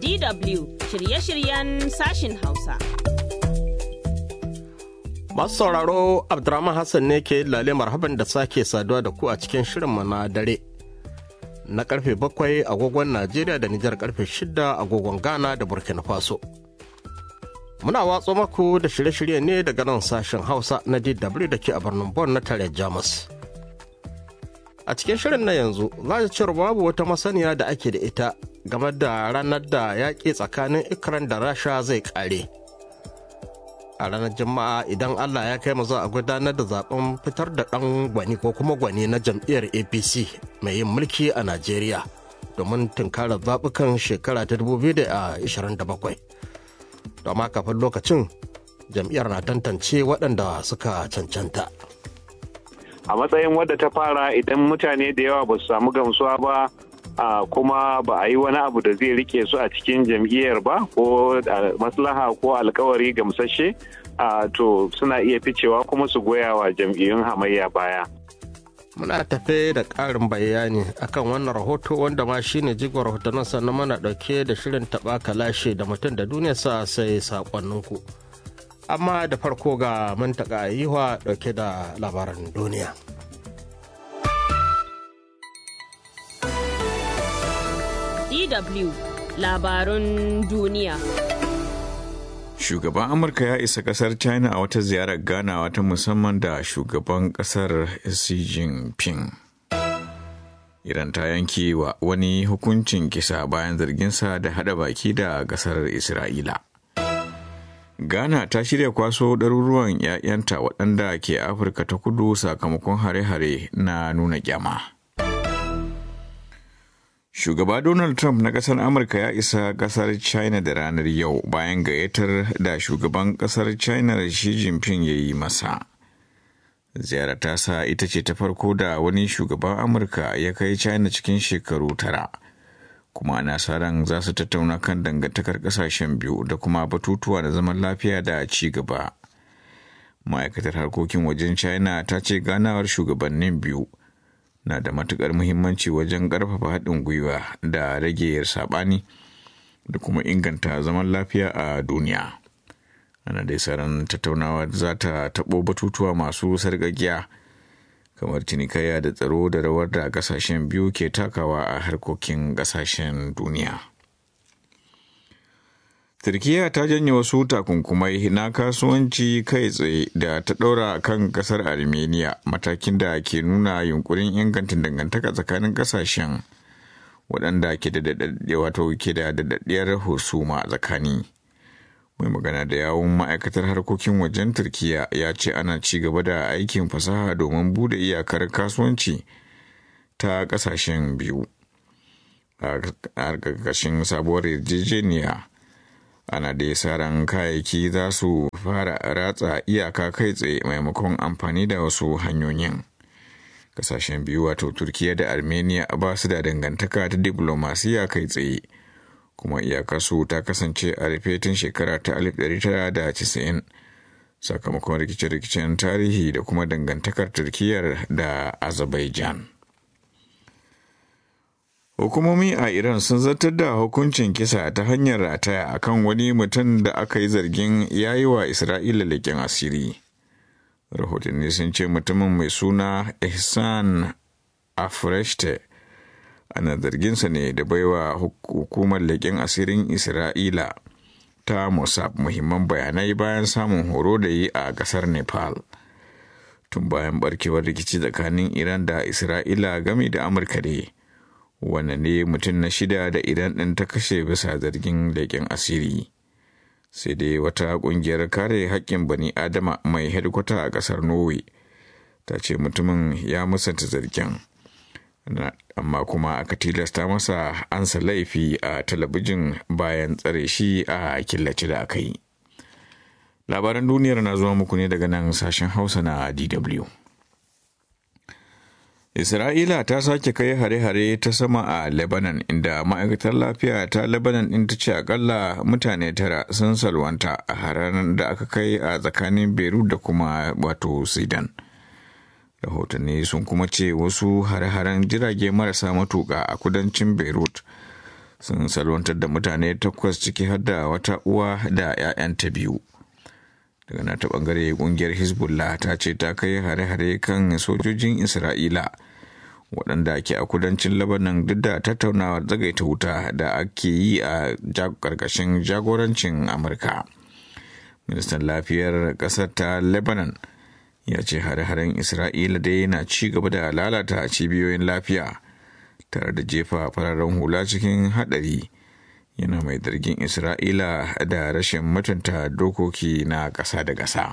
DW shirye-shiryen sashin Hausa. Masu sauraro Abdurrahman Hassan ne ke lale marhaban da sake saduwa da ku a cikin shirinmu na dare. Na karfe bakwai agogon Najeriya da Nijar karfe shida agogon Ghana da Burkina Faso. Muna watso maku da shirye-shirye ne daga nan sashen Hausa na DW da ke a birnin Bon na tare Jamus. A cikin shirin na yanzu za cewar babu wata masaniya da ake da ita game da ranar da yaƙi tsakanin Ikran da Rasha zai ƙare. a ranar juma'a idan allah ya kai mu za a gudanar da zaben fitar da ɗan gwani ko kuma gwani na jam'iyyar apc mai yin mulki a najeriya domin tunkarar zaɓukan shekara ta 2027 domin kafin lokacin jam'iyyar na tantance waɗanda suka cancanta a matsayin wadda ta fara idan mutane da yawa ba su samu gamsuwa ba Uh, kuma ba a yi wani abu da zai rike su a cikin jam'iyyar ba ko uh, maslaha ko alkawari gamsashe uh, to suna iya ficewa kuma su goya wa jam'iyyun hamayya baya. Muna tafe da ƙarin bayani akan wannan rahoto wanda ma shine jigon rahotannin sannan mana ɗauke da shirin taɓa kalashe da mutum da duniya sa sai saƙonninku. Amma da farko ga mantaka yiwa ɗauke da labaran duniya. DW labarun duniya. Shugaban Amurka ya isa kasar China a wata ziyarar ganawa ta musamman da shugaban kasar Xi Jinping. Iran ta yanke wa wani hukuncin kisa bayan zarginsa da hada baki da kasar Isra'ila. Ghana ta shirya kwaso ɗaruruwan 'ya'yanta waɗanda ke Afirka ta kudu sakamakon hare-hare na nuna kyama. Shugaba Donald Trump na ƙasar Amurka ya isa ƙasar China da ranar yau bayan gayyatar da shugaban ƙasar China Xi Jinping ya yi masa. Ziyarar ta sa ita ce ta farko da wani shugaban Amurka ya kai China cikin shekaru tara. Kuma ana sa ran za su tattauna kan dangantakar ƙasashen biyu da kuma batutuwa da zaman lafiya da ci gaba. Ma'aikatar harkokin wajen China ta ce ganawar shugabannin biyu. na da matukar muhimmanci wajen ƙarfafa haɗin gwiwa da rage saɓani da kuma inganta zaman lafiya a duniya ana dai saran tattaunawa za ta taɓo batutuwa masu sarƙaƙiya kamar cinikayya da tsaro da rawar da ƙasashen biyu ke takawa a harkokin ƙasashen duniya Turkiyya ta janye wasu takunkumai na kasuwanci kai tsaye da ta ɗaura kan ƙasar Armenia matakin da ke nuna yunkurin inganta dangantaka tsakanin ƙasashen waɗanda ke da wato ke da daɗaɗɗiyar husuma tsakani. Mai magana da yawun ma'aikatar harkokin wajen Turkiyya ya ce ana ci gaba da aikin fasaha domin bude iyakar kasuwanci ta ƙasashen biyu. A ƙarƙashin sabuwar yarjejeniya. ana da ran kayayyaki za su fara ratsa iyaka kai tsaye maimakon amfani da wasu hanyoyin kasashen biyu wato turkiya da armenia ba su da dangantaka ta diplomasiya kai tsaye kuma iyakarsu ta kasance a rufe tun shekara ta 1990 sakamakon rikice-rikicen tarihi da kuma dangantakar turkiyar da azerbaijan Hukumomi a Iran sun zartar da hukuncin kisa ta hanyar rataya akan wani mutum da aka yi zargin ya yi wa Isra'ila leƙen asiri. Rahotanni sun ce mutumin mai suna Ihsan Afreshte ana zarginsa ne da baiwa hukumar leƙen asirin Isra'ila ta Mossad muhimman bayanai bayan samun horo da yi a ƙasar Nepal. Tun bayan barkewar rikici tsakanin Iran da Isra'ila game da Amurka ne. wanne ne mutum na shida da idan ɗin ta kashe bisa zargin leƙen asiri sai dai wata ƙungiyar kare haƙƙin bani adama mai hedikwata a ƙasar norway ta ce mutumin ya musanta zargin amma kuma aka tilasta masa ansa laifi a talabijin bayan tsare shi a killace da aka yi labaran duniyar na zuwa muku ne daga nan sashen hausa na dw Isra'ila ta sake kai hare-hare ta sama a Lebanon inda ma'aikatar lafiya ta Lebanon ɗin ta ce akalla mutane tara sun salwanta a haranar da aka kai a tsakanin Beirut da kuma wato Sudan. Rahotanni sun kuma ce wasu hare-haren jirage marasa matuƙa a kudancin Beirut sun salwantar da mutane takwas ciki har da wata uwa da 'ya'yanta biyu daga nata bangare kungiyar hezbollah ta ce ta kai hare-hare kan sojojin isra'ila waɗanda ke a kudancin labanan duk da tattaunawar zagaita wuta da ake yi a ƙarƙashin jagorancin amurka ministan lafiyar ƙasar ta lebanon ya ce hare-haren isra'ila dai na ci gaba da lalata cibiyoyin lafiya tare da jefa fararen hula cikin haɗari yana mai zargin isra'ila da rashin mutunta dokoki na ƙasa da ƙasa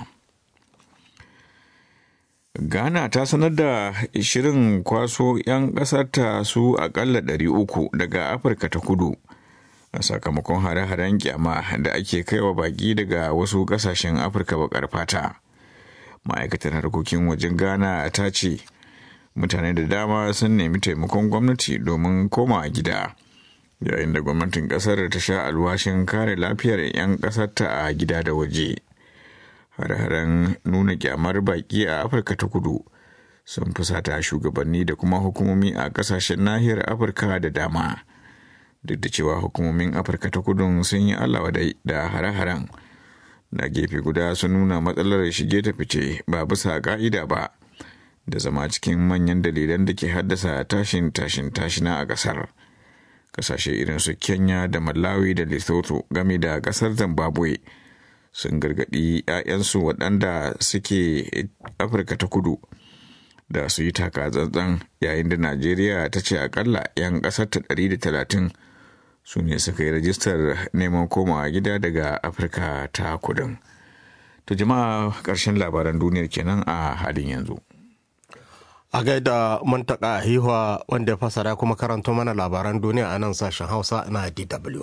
ghana ta sanar da shirin kwaso 'yan ƙasarta su aƙalla 300 daga afirka ta kudu a sakamakon hare-haren kyama da ake kaiwa baƙi daga wasu ƙasashen afirka baƙar fata ma'aikatar harkokin wajen ghana ta ce mutane da dama sun nemi taimakon gwamnati domin koma gida yayin da gwamnatin kasar ta sha alwashin kare lafiyar 'yan kasarta a gida da waje har-haren nuna kyamar baki a afirka ta kudu sun fusata shugabanni da kuma hukumomi a kasashen nahiyar afirka da dama duk da cewa hukumomin afirka ta kudu sun yi allawa da hare-haren na gefe guda sun nuna matsalar shige ta fice ba bisa ka'ida ba da zama cikin manyan dalilan da ke haddasa tashin tashin tashina a kasar kasashe irin su kenya da malawi da lesotho game da kasar zimbabwe sun gargadi 'ya'yansu waɗanda suke afirka ta kudu da su yi taka tsantsan yayin da najeriya ta ce akalla 'yan ƙasar ta 130 su ne suka yi rajistar neman komawa gida daga afirka ta kudin to jama'a ƙarshen labaran duniyar kenan a halin yanzu a gaida muntaka hiwa wanda ya fasara kuma karanto mana labaran duniya a nan sashen hausa na dw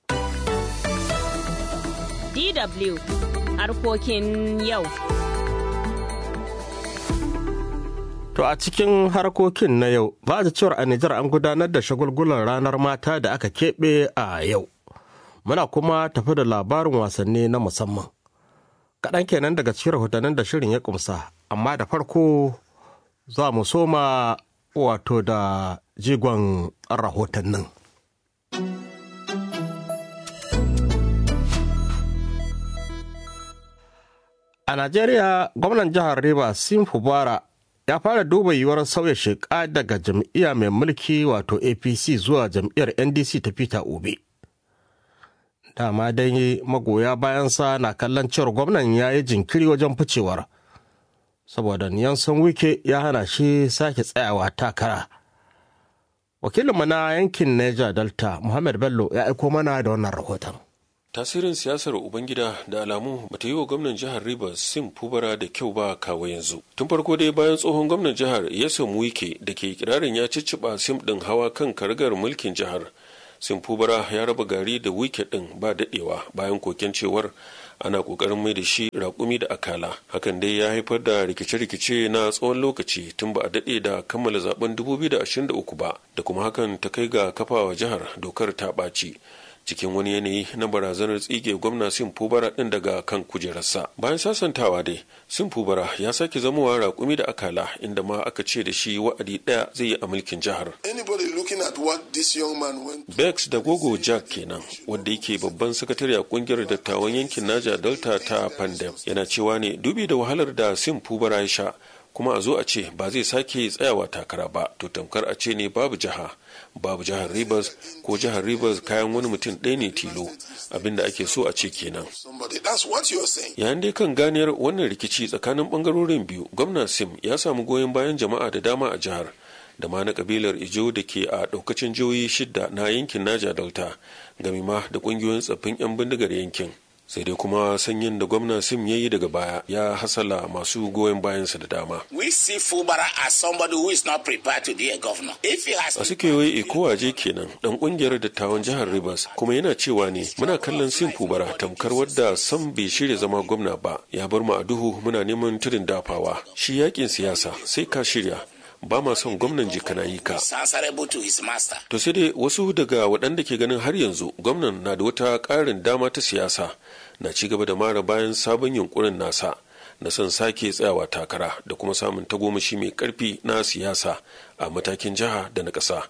DW harkokin yau. To a cikin harkokin na yau, ba da cewar a Nijar an gudanar da shagulgulan ranar mata da aka keɓe a yau. Muna kuma tafi da labarin wasanni na musamman. Kaɗan kenan daga cikin rahotannin da shirin ya kumsa, amma da farko za mu soma wato da jigon rahotannin. A Najeriya, gwamnan jihar Rivers Sim Fubara ya fara duba yiwuwar sauya shiƙa daga jam'iyya mai mulki wato APC zuwa jam'iyyar NDC ta Peter Obi. Dama dai magoya bayansa na kallon cewar gwamnan ya yi jinkiri wajen ficewar. saboda Niyansan Wike ya hana shi sake tsayawa takara. Wakilinmu na yankin Niger Delta, Muhammad Bello, ya aiko mana da wannan rahoton. Tasirin siyasar Ubangida da alamu bata yi wa gwamnan jihar Rivers Sim Fubara da kyau ba kawo yanzu. Tun farko dai bayan tsohon gwamnan jihar Yasom Wike da ke kirarin ya cicciɓa Sim ɗin hawa kan karagar mulkin jihar. Sim Fubara ya raba gari da Wike ɗin ba daɗewa bayan koken cewar ana kokarin mai da shi raƙumi da akala hakan dai ya haifar da rikice-rikice na tsawon lokaci tun ba a daɗe da kammala zaben 2023 ba da kuma hakan ta kai ga kafawa jihar dokar ta ɓaci cikin wani yanayi na barazanar tsige gwamna sim fubara din daga kan kujerarsa bayan sasantawa dai sim fubara ya sake zamowa raƙumi da akala inda ma aka ce da shi wa'adi ɗaya zai yi a mulkin jihar bex da gogo jack kenan wanda yake babban sakatare a kungiyar dattawan yankin naja delta ta pandem yana cewa ne dubi da wahalar da sim fubara ya sha kuma a zo a ce ba zai sake tsayawa takara ba to tamkar a ce ne babu jiha babu jihar rivers ko jihar rivers kayan wani mutum ɗaya ne tilo abinda ake so a ce kenan yayin dai kan ganiyar wannan rikici tsakanin bangarorin biyu gwamna sim ya samu goyon bayan jama'a da dama a jihar da ma na kabilar ijo da ke a ɗaukacin jihohi shidda na yankin naja delta gami ma da ƙungiyoyin tsaffin 'yan bindigar yankin sai dai kuma sanyin da gwamna sim ya yi daga baya ya hasala masu goyon bayansa da dama We see Fubara as somebody who is not prepared to be a governor. If he has a suke wai ikowaje kenan dan kungiyar dattawan jihar rivers kuma yana cewa ne muna kallon sim fubara tamkar wadda sam bai shirya zama gwamna ba ya bar mu a duhu muna neman tudun dafawa shi yakin siyasa sai ka shirya ba ma son gwamnan jikana yi ka is answerable to his master. to sai dai wasu daga waɗanda ke ganin har yanzu gwamnan na da wata ƙarin dama ta siyasa na ci gaba da mara bayan sabon yunkurin nasa na son sake tsayawa takara da kuma samun tagomashi mai ƙarfi na siyasa a matakin jiha da na ƙasa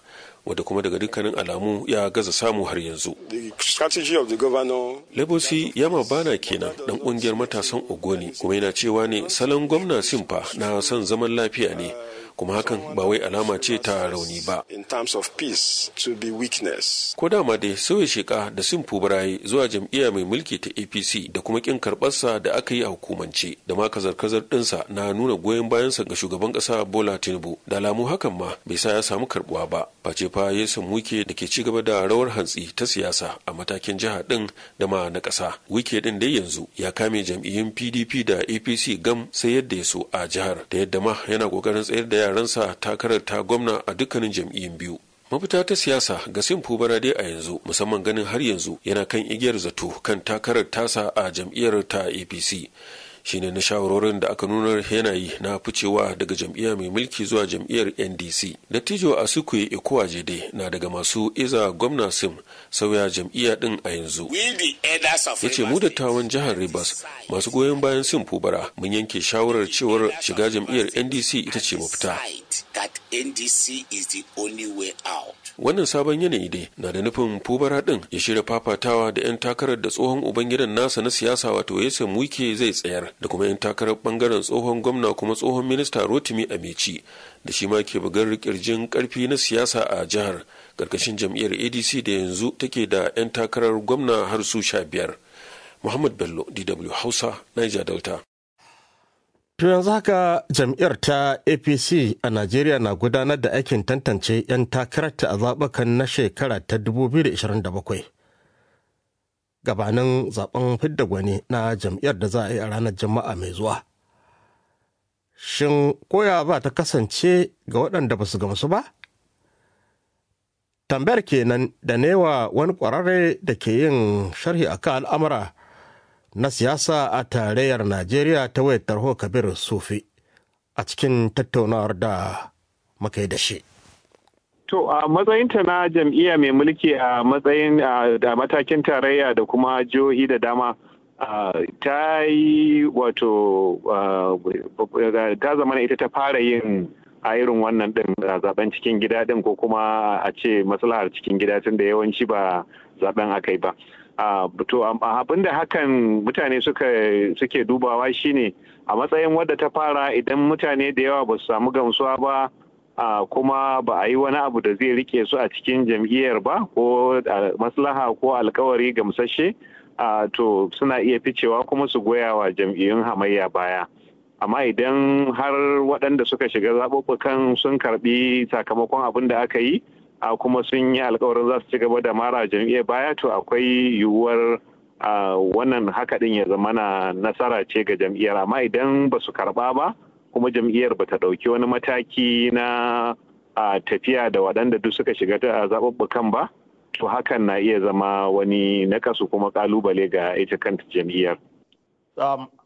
wadda kuma daga dukkanin alamu ya gaza samu har yanzu The strategy of the governor Lebosi Yama Bana kenan dan kungiyar matasan Ogoni kuma yana cewa ne salon gwamna Simfa na son zaman lafiya ne kuma hakan ba wai alama ce ta rauni ba. in terms of peace to be weakness. Ko dama dai sauya sheka da Simfu Barayi zuwa jam'iyya mai mulki ta APC da kuma kin karɓarsa da aka yi a hukumance da ma kazar-kazar ɗinsa na nuna goyon bayansa ga shugaban ƙasa Bola Tinubu da alamu hakan ma bai sa ya samu karɓuwa ba. Face fa ya samu wike da ke ci gaba da rawar hantsi ta siyasa a matakin jiha ɗin da ma na ƙasa. Wike ɗin dai yanzu ya kame jam'iyyun PDP da APC gam sai yadda ya so a jihar da yadda ma yana ƙoƙarin tsayar da yaransa takarar ta gwamna a dukkanin jam'iyyun biyu. mafita ta siyasa ga simfu barade a yanzu musamman ganin har yanzu yana kan igiyar zato kan takarar tasa a jam'iyyar ta apc shine na shawarorin da aka nuna yanayi na ficewa daga jam'iyya mai mulki zuwa jam'iyyar ndc dattijo asukwe ikuwajede na daga masu iza gwamna sim sauya jam'iyya din a yanzu We the elders of ya ce mu dattawan jihar rivers masu goyon bayan sim fubara mun yanke shawarar cewar shiga jam'iyyar ndc ita ce mafita that NDC is the only way out. wannan sabon yanayi dai na da nufin fubara din ya shirya fafatawa da 'yan takarar da tsohon ubangidan nasa na siyasa wato yasan wike zai tsayar da kuma 'yan takarar bangaren tsohon gwamna kuma tsohon minista rotimi amici da shi ma ke bugar kirjin karfi na siyasa a jihar karkashin jam'iyyar adc da yanzu take da 'yan takarar gwamna har su sha biyar muhammad bello dw hausa niger delta To yanzu haka jam'iyyar ta APC a Najeriya na gudanar da aikin tantance 'yan takararta a zaɓukan na shekara ta 2027. Gabanin zaben fidda gwani na jam'iyyar da za a yi a ranar Juma'a mai zuwa. Shin koya ba ta kasance ga waɗanda ba su gamsu ba? Tambayar kenan da newa wani ƙwararre da ke yin sharhi akan al'amura. na siyasa a tarayyar Najeriya ta wayar tarho Kabir Sufi a cikin tattaunawar da muka yi da shi. To a matsayinta na jam'iyya mai mulki a matsayin da matakin tarayya da kuma jihohi da dama ta yi wato ta zama ita ta fara yin a irin wannan din zaben cikin gida din ko kuma a ce maslahar cikin gida tun da yawanci ba zaben aka yi ba. to abin da hakan mutane suke dubawa shine a matsayin wadda ta fara idan mutane da yawa ba su samu gamsuwa ba Uh, kuma ba a yi wani abu da zai rike su a cikin jam'iyyar ba ko uh, maslaha ko alkawari gamsashe uh, to suna iya ficewa kuma su goya wa jam'iyyun hamayya baya amma idan har waɗanda suka shiga zaɓuɓɓukan sun karɓi sakamakon abin da aka yi a kuma sun yi alkawarin za su ci gaba da mara jam'iyyar baya to akwai yiwuwar wannan haka ɗin ya zama na nasara ce ga jam'iyyar amma idan ba su karɓa ba kuma jam'iyyar ba ta ɗauki wani mataki na tafiya da waɗanda duk suka shiga ta zaɓuɓɓukan ba to hakan na iya zama wani nakasu kuma ƙalubale ga ita kanta jam'iyyar.